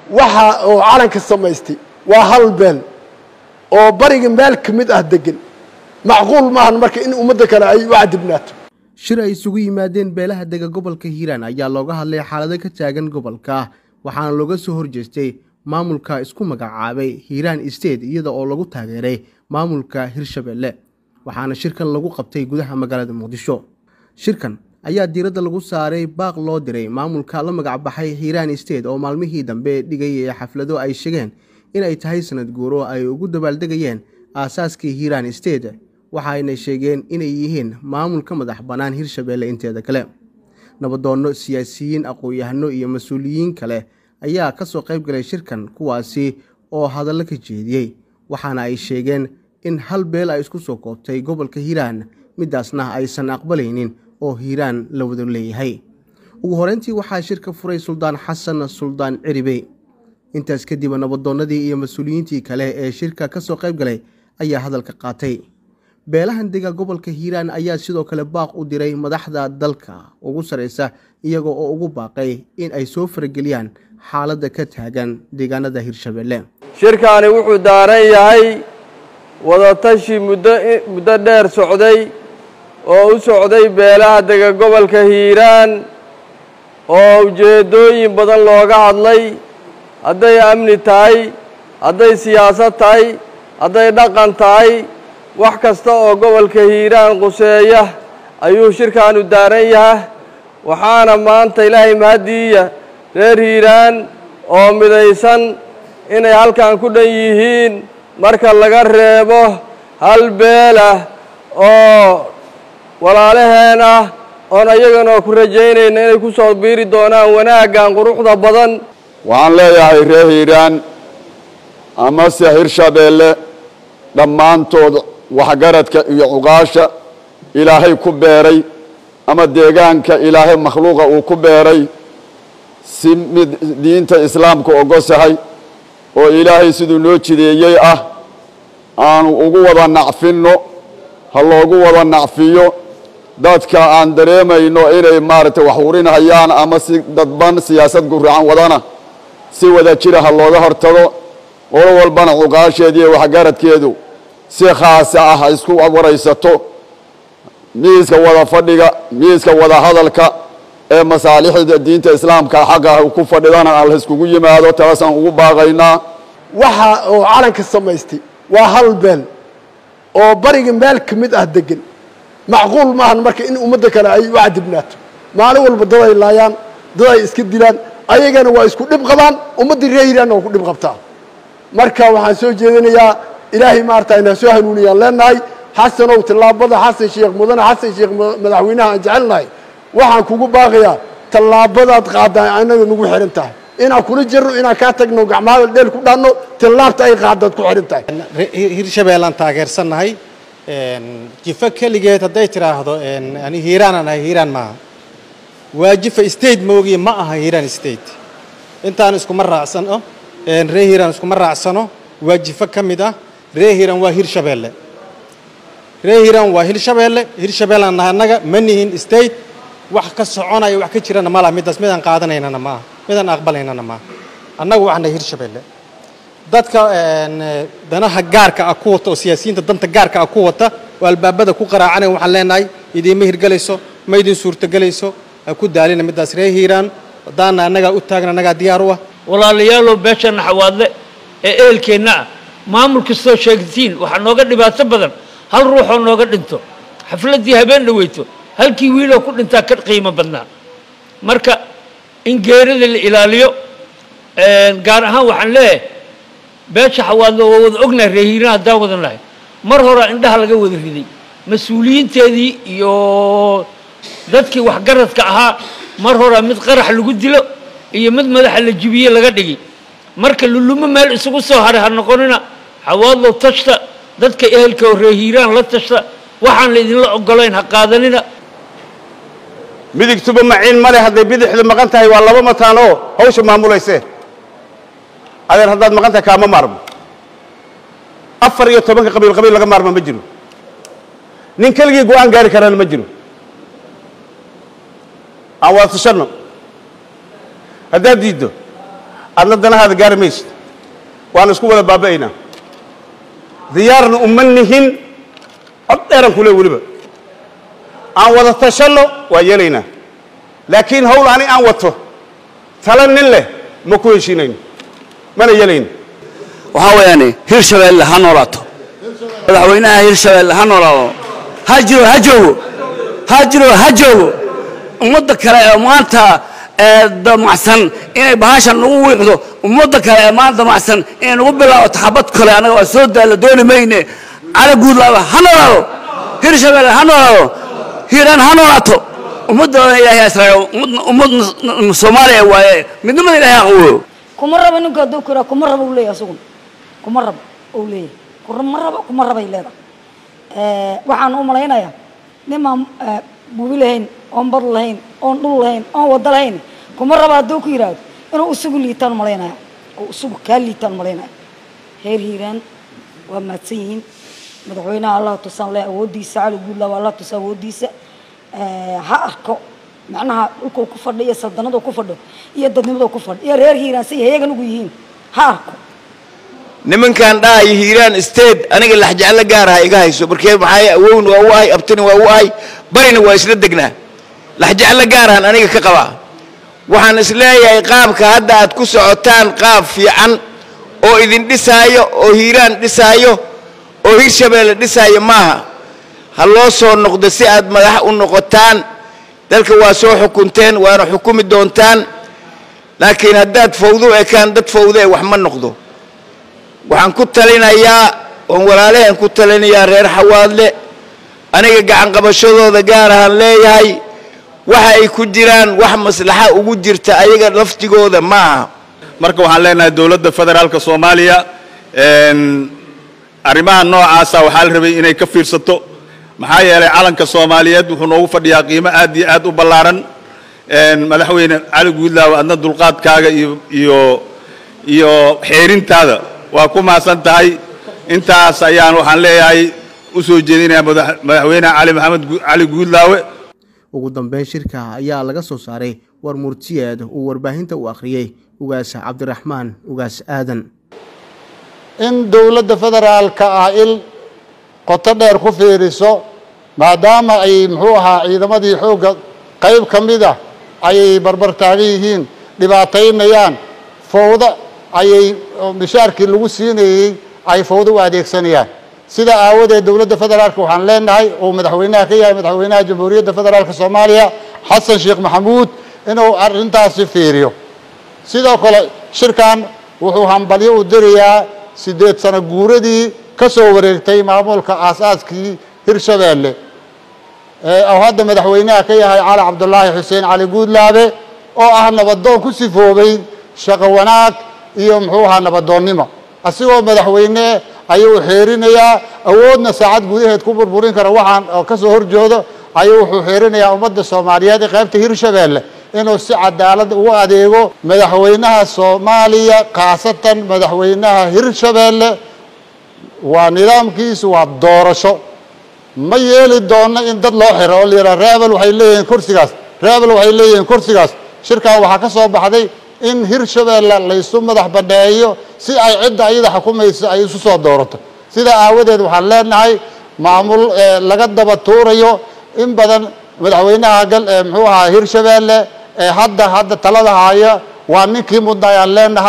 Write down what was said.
waxa oo calanka samaystay waa hal beel oo bariga meel ka mid ah degan macquul maahan marka in ummadda kale ay u cadibnaato shir ay isugu yimaadeen beelaha dega gobolka hiiraan ayaa looga hadlay xaalado ka taagan gobolka waxaana looga soo horjeestay maamulka isku magacaabay hiiraan state iyada oo lagu taageeray maamulka hirshabelle waxaana shirkan lagu qabtay gudaha magaalada muqdisho shirkan ayaa diiradda lagu saaray baaq loo diray maamulka la magacbaxay hiiraan state oo maalmihii dambe dhigayay xaflado ay sheegeen in ay tahay sanad guuro ay ugu dabaaldegayeen aasaaskii hiiraan state waxaayna sheegeen inay yihiin maamul ka madax bannaan hirshabelle inteeda kale nabadoonno siyaasiyiin aqoon-yahano iyo mas-uuliyiin kale ayaa ka soo qayb galay shirkan kuwaasi oo hadallo ka jeediyey waxaana ay sheegeen in hal beel ay isku soo koobtay gobolka hiiraan midaasna aysan aqbalaynin oo hiiraan la wada leeyahay ugu horeyntii waxaa shirka furay suldaan xasan suldaan ciribey intaas kadib nabadoonnadii iyo mas-uuliyiintii kale ee shirka ka soo qayb galay ayaa hadalka qaatay beelahan dega gobolka hiiraan ayaa sidoo kale baaq u diray madaxda dalka ugu sarreysa iyaga oo ugu baaqay in ay soo farageliyaan xaaladda ka taagan deegaanada hirshabelle shirkaani wuxuu daaran yahay wadatashi muddo muddo dheer socday oo u socday beelaha dega gobolka hiiraan oo ujeeddooyin badan looga hadlay hadday amni tahay hadday siyaasad tahay hadday dhaqan tahay wax kasta oo gobolka hiiraan quseeya ayuu shirkaanu daaran yahay waxaana maanta ilaahay mahaddiiya reer hiiraan oo midaysan inay halkan ku dhan yihiin marka laga reebo hal beelah oo walaalaheen ah oon ayaganoo ku rajaynayna inay ku soo biiri doonaan wanaaggan quruxda badan waxaan leeyahay reer hiiraan amase hirshabeelle dhammaantood waxgaradka iyo cuqaasha ilaahay ku beeray ama deegaanka ilaahay makhluuqa uu ku beeray si mid diinta islaamka ogosahay oo ilaahay siduu noo jideeyey ah aanu ugu wada nacfinno ha loogu wada nacfiyo dadka aan dareemayno inay maaragtay wax urinhayaan ama si dadban siyaasad guracan wadana si wada jira ha looga hortago qolo walbana cuqaasheediiyo waxgaradkeedu si khaasa ah ha isku waraysato miiska wada fadhiga miiska wada hadalka ee masaalixda diinta islaamka xaqa ku fadhidana aan la iskugu yimaado taasaan ugu baaqaynaa waxa oo calanka samaystay waa hal beel oo bariga meel ka mid ah degan macquul maahan marka in ummadda kale ay u cadibnaato maalin walba dad ay laayaan dad ay iska dilaan ayagana waa isku dhib qabaan ummaddii reer hiiraanna waa ku dhib qabtaa marka waxaan soo jeedinayaa ilaahay maarata inaa soo hanuuniyaan leenahay xasanow tallaabada xasan sheekh mudane xasan sheekh madaxweynaha aan jecelnahay waxaan kugu baaqayaa tallaabadaad qaaddaa anaga nagu xihan tahay inaan kula jirno inaan kaa tagno gacmaha dheel ku dhaanno tallaabta ay qaadaad ku xihan tahay hirshabeellaan taageersannahay jifo keligeed hadday tidhaahdo ani hiiraanaan ahay hiiraan maaha waa jifa state moogiye ma aha hiiraan state intaan iskuma raacsano ree hiiraan iskuma raacsano waa jifo ka mid ah ree hiiraan waa hirshabeelle ree hiiraan waa hirshabeelle hirshabeellaan nahay annaga ma nihin state wax ka soconaya wax ka jirana ma laha middaas midaan qaadanaynana maaha midaan aqbalaynana maaha annagu waxaan nahay hirshabeelle dadka danaha gaarka ah ku wata oo siyaasiyiinta danta gaarka ah ku wata oo albaabada ku qaraacanaya waxaan leenahay idiinma hirgelayso ma idin suurtogelayso ha ku daalina middaas ree hiiraan haddaana annagaa u taagna annagaa diyaar u ah walaalayaalow beesha naxawaadle ee eelkeenna ah maamul kastoo sheegtiin waxaa nooga dhibaato badan hal ruuxoo nooga dhinto xafladdii habeen dhaweyto halkii wiiloo ku dhintaa ka qiimo badnaa marka in geerida la ilaaliyo gaar ahaan waxaan leeyahay beesha xawaadle waa wada ognahay reehiiraan haddaan wadan lahay mar horaa indhaha laga wada riday mas-uuliyiinteedii iyo dadkii waxgaradka ahaa mar horaa mid qarax lagu dilo iyo mid madaxa la jibiye laga dhigi marka lulumo meel isugu soo haray ha noqonina xawaadlow tashta dadka ehelka oo reehiiraan la tashta waxaan la idinla ogolayn ha qaadanina midigtuba maciin male hadday bidixdu maqan tahay waa laba mataan oo hawsha maamulaysee adeer haddaad maqan tahay kaama maarmo afar iyo tobanka qabiil qabiil laga maarma ma jiro nin keligii go-aan gaari karana ma jiro aan wada tashanno haddaad diiddo adna danahaada gaari maysid waana isku wada baaba'aynaa diyaarna uma nihin cod dheeran kule weliba aan wada tashanno waa yeelaynaa laakiin hawl ani aan wato tala nin leh ma ku heshiinayno mana yeelayno waxaa weeyaane hirshabeelle ha noolaato madaxweynaha hirshabeelle ha noolaado ha jiro ha joogo ha jiro ha joogo ummadda kale ee maanta ee damacsan inay bahashan nagu wiiqdo ummadda kale ee maanta damacsan inay nagu bilaabato xabad kale annaga waa soo daalla dooni mayne cala guudlaaba ha noolaado hirshabeelle ha noolaado hiiraan ha noolaato ummadda ilaahay israaciil ummad soomaaliya waaye midnimada ilaahay aqooyo kuma rabo ninka hadduu ku yidhaha kuma rabo uu leeyahay asuguna kuma rabo uu leeyahay kuma rabo kuma rabay leedahay waxaan u malaynayaa nimaan bubi lahayn oon bad lahayn oon dhul lahayn oon wado lahayn kuma rabo hadduu ku yidhaahdo inuu isugu liitaan malaynaya oo isugu kaa liitaan malaynaya reer hiiraan waa mahadsan yihiin madaxweynaha allah tusaan leh awooddiisa cali guudlaa waa allah tusa awooddiisa ha arko macnaha dhulkuu ku fadho iyo saldanaduu ku fadho iyo dadnimaduu ku fadho iyo reer hiiraan say heyagan ugu yihiin ha arko nimankan dhahayo hiiraan state aniga laxjeclo gaaraha iga hayso markee maxay awowna waa u ahay abtina waa u ahay barina waa isla degnaa laxjeclo gaarahan aniga ka qabaa waxaan isleeyahay qaabka hadda aad ku socotaan qaab fiican oo idin dhisaayo oo hiiraan dhisaayo oo hirshabeelle dhisaayo maaha ha loo soo noqdo si aad madax u noqotaan dalka waa soo xukunteen waana xukumi doontaan laakiin haddaad fawdo ekaan dad fawdo ee wax ma noqdo waxaan ku talinayaa oon walaalaheen ku talinayaa reer xawaadle aniga gacan qabashadooda gaar ahaan leeyahay waxa ay ku jiraan wax maslaxa ugu jirta ayaga laftigooda ma aha marka waxaan leenahay dowladda federaalka soomaaliya arrimaha noocaasa waxaa la rabay inay ka fiirsato maxaa yeelay calanka soomaaliyeed wuxuu noogu fadhiyaa qiimo aad iyo aad u ballaaran madaxweyne cali guudlaaw adna dulqaadkaaga iyo iyo iyo xeerintaada waa ku mahadsan tahay intaas ayaan waxaan leeyahay u soo jeedinayaa madaxweyne cali maxamed cali guudlaawe ugu dambeyn shirka ayaa laga soo saaray war murtiyeed uu warbaahinta u akhriyey ugaas cabdiraxmaan ugaas aadan in dowladda federaalka ah il qoto dheer ku fiiriso maadaama ay muxuu ahaa ciidamadii xoogga qayb ka mid ah ayay barbar taagan yihiin dhibaataynayaan fowda ayay mishaarkii lagu siinayey ay fowdo u adeegsanayaan sida aawadeed dowladda federaalka waxaan leenahay uu madaxweynaha ka yahay madaxweynaha jamhuuriyadda federaalka soomaaliya xasan sheekh maxamuud inuu arrintaasi fiiriyo sidoo kale shirkan wuxuu hambalyo u dirayaa siddeed sano guuradii ka soo wareegtay maamulka aas-aaskii hirshabeelle oo hadda madaxweynaha ka yahay cali cabdulaahi xuseen cali guudlaabe oo ah nabadoon ku sifoobay shaqo wanaag iyo muxuu ahaa nabadoonnimo asigoo madaxweyne ayuu xeerinayaa awoodna saacad gudaheed ku burburin kara waxaan ka soo horjoodo ayuu wuxuu xeerinayaa ummadda soomaaliyeed ee qaybta hirshabeelle inuu si cadaalad ugu adeego madaxweynaha soomaaliya khaasatan madaxweynaha hirshabeelle waa nidaamkiisu waa doorasho ma yeeli doonno in dad loo xiro oo la yidhaha reebel waxay leeyihiin kursigaas reebel waxay leeyihiin kursigaas shirkan waxaa ka soo baxday in hirshabeelle laysu madax banneeyo si ay cidda ayada xukumayso ay isu soo doorato sidaa aawadeed waxaan leenahay maamul laga daba tuurayo in badan madaxweynaha gal muxuu ahaa hirshabeelle ee hadda hadda talada haya waa ninkii mudna ayaan leenahay